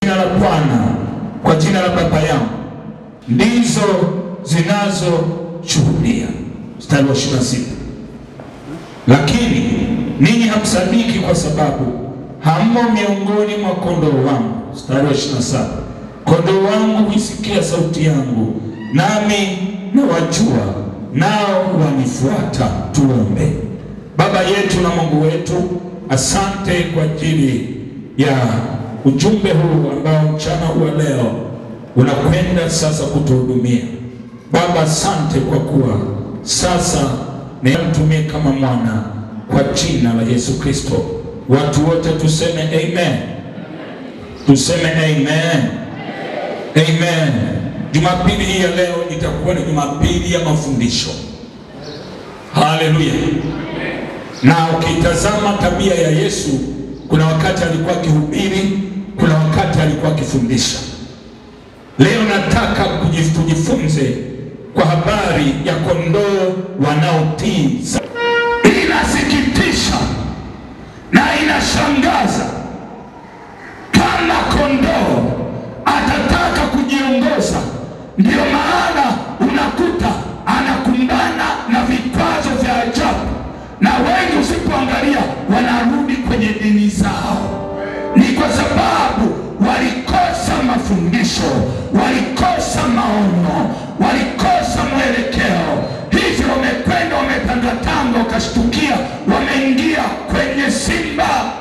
jina la Bwana, kwa jina la Baba yangu ndizo zinazoshuhudia. Mstari wa 26. Lakini ninyi hamsadiki kwa sababu hammo miongoni mwa kondoo wangu. Mstari wa 27. Kondoo wangu huisikia sauti yangu, nami nawajua, nao wanifuata. Tuombe. Baba yetu na Mungu wetu, asante kwa ajili ya ujumbe huu ambao mchana huu wa leo unakwenda sasa kutuhudumia. Baba, asante kwa kuwa sasa nimtumie kama mwana kwa jina la Yesu Kristo. Watu wote tuseme amen, tuseme amen, amen. Jumapili hii ya leo itakuwa ni Jumapili ya mafundisho. Haleluya! Na ukitazama tabia ya Yesu, kuna wakati alikuwa akihubiri, kuna wakati alikuwa akifundisha. Leo nataka kujif- tujifunze kwa habari ya kondoo wanaotii. Inasikitisha na inashangaza kama kondoo atataka kujiongoza, ndio maana unakuta anakumbana na vikwazo vya ajabu, na wengi usipoangalia wanarudi kwenye dini zao. Ni kwa sababu walikosa mafundisho, walikosa maono, walikosa mwelekeo, hivyo wamekwenda wametangatanga, ukashtukia wameingia kwenye simba.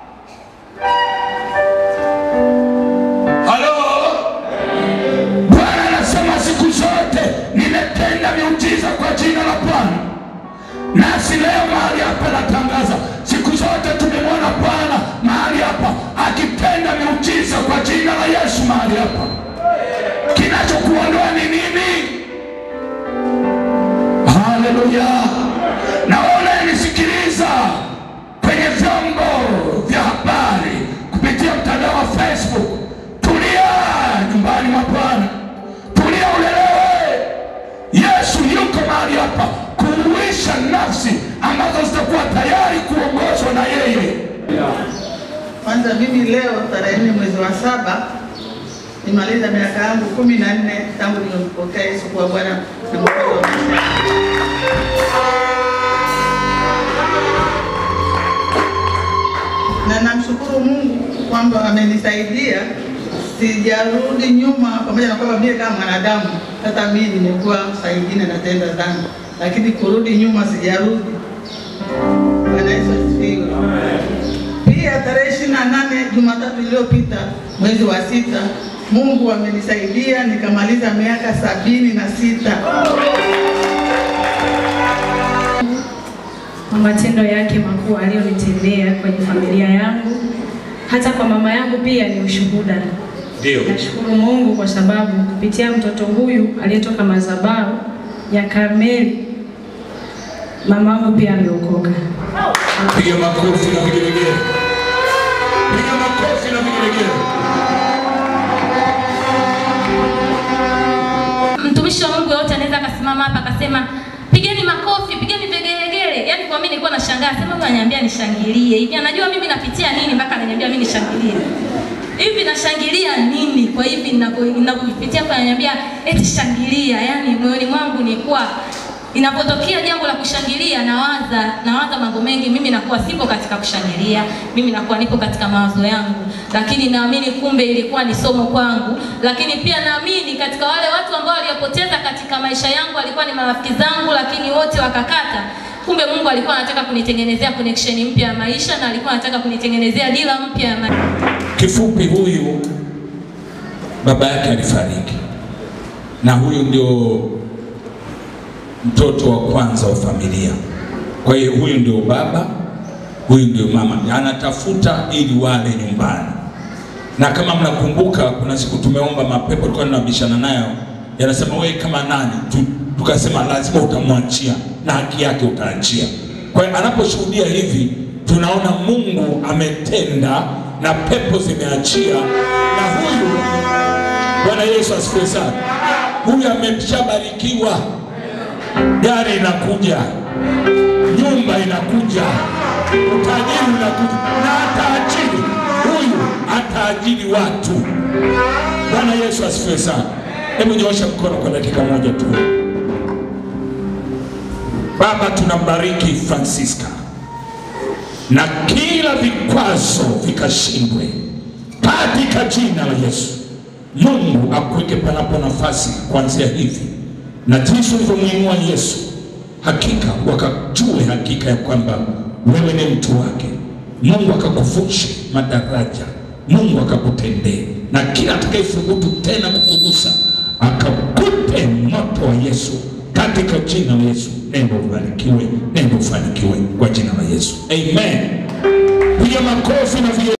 Halo, Bwana anasema siku zote nimetenda miujiza kwa jina la Bwana. Nasi leo mahali hapa natangaza, siku zote tumemwona Bwana mahali hapa akitenda miujiza kwa jina la Yesu mahali hapa. Kinachokuondoa ni nini? Haleluya! Naona nisikiliza kwenye vyombo vya habari kupitia mtandao wa Facebook, tulia nyumbani mwa Bwana, tulia ulelewe. Yesu yuko mahali hapa kuuisha nafsi ambazo zitakuwa tayari kuongozwa na yeye. Kwanza mimi leo tarehe nne mwezi wa saba nimaliza miaka yangu kumi na nne tangu nimempokea Yesu kuwa Bwana na Mwokozi wa maisha yangu. na namshukuru Mungu kwamba amenisaidia, sijarudi nyuma, pamoja na kwamba mimi kama mwanadamu, hata mimi nimekuwa saa ingine natenda dhambi, lakini kurudi nyuma sijarudi. Bwana Yesu asifiwe. Pia tarehe ishirini na nane Jumatatu iliyopita mwezi wa sita, Mungu amenisaidia nikamaliza miaka sabini na sita. kwa matendo yake makuu aliyonitendea kwenye familia yangu, hata kwa mama yangu pia ni ushuhuda. Ndio. Nashukuru Mungu kwa sababu kupitia mtoto huyu aliyetoka madhabahu ya Karmeli, mama yangu pia ameokoka. Piga makofi na vigelegele. Piga makofi na vigelegele. mtumishi wa Mungu yote anaweza akasimama hapa akasema pigeni makofi, pigeni vigelegele. Yaani kwa mimi nilikuwa nashangaa, sema huyu ananiambia nishangilie hivi, anajua mimi napitia nini mpaka ananiambia mimi nishangilie hivi. Nashangilia nini? Kwa hivi ninapo- ninapopitia kwa ananiambia eti shangilia, yaani moyoni mwangu nilikuwa inapotokea jambo la kushangilia nawaza nawaza mambo mengi. Mimi nakuwa sipo katika kushangilia, mimi nakuwa nipo katika mawazo yangu, lakini naamini kumbe ilikuwa ni somo kwangu. Lakini pia naamini katika wale watu ambao waliopoteza katika maisha yangu walikuwa ni marafiki zangu, lakini wote wakakata. Kumbe Mungu alikuwa anataka kunitengenezea connection mpya ya maisha na alikuwa anataka kunitengenezea dira mpya ya maisha. Kifupi, huyu baba yake alifariki, na huyu ndio mtoto wa kwanza wa familia. Kwa hiyo huyu ndio baba, huyu ndio mama, anatafuta ili wale nyumbani. Na kama mnakumbuka, kuna siku tumeomba mapepo, tulikuwa tunabishana nayo, yanasema wewe kama nani? Tu, tukasema lazima utamwachia na haki yake utaachia. Kwa hiyo anaposhuhudia hivi, tunaona Mungu ametenda na pepo zimeachia, na huyu Bwana Yesu asifiwe sana, huyu ameshabarikiwa, gari inakuja, nyumba inakuja, utajiri unakuja, na ataajiri huyu ataajiri watu. Bwana Yesu asifiwe sana. Hebu nyoosha mkono kwa dakika moja tu. Baba, tunambariki Francisca na kila vikwazo vikashindwe katika jina la Yesu. Mungu akuweke panapo nafasi kuanzia hivi, na jinsi ulivyomwinua Yesu, hakika wakajue hakika ya kwamba wewe ni mtu wake. Mungu akakuvushe madaraja, Mungu akakutendee, na kila atakayethubutu tena kukugusa akakupe moto wa Yesu katika jina la Yesu. Nenda ubarikiwe, nenda ufanikiwe kwa jina la Yesu, amen. Piga makofi na vile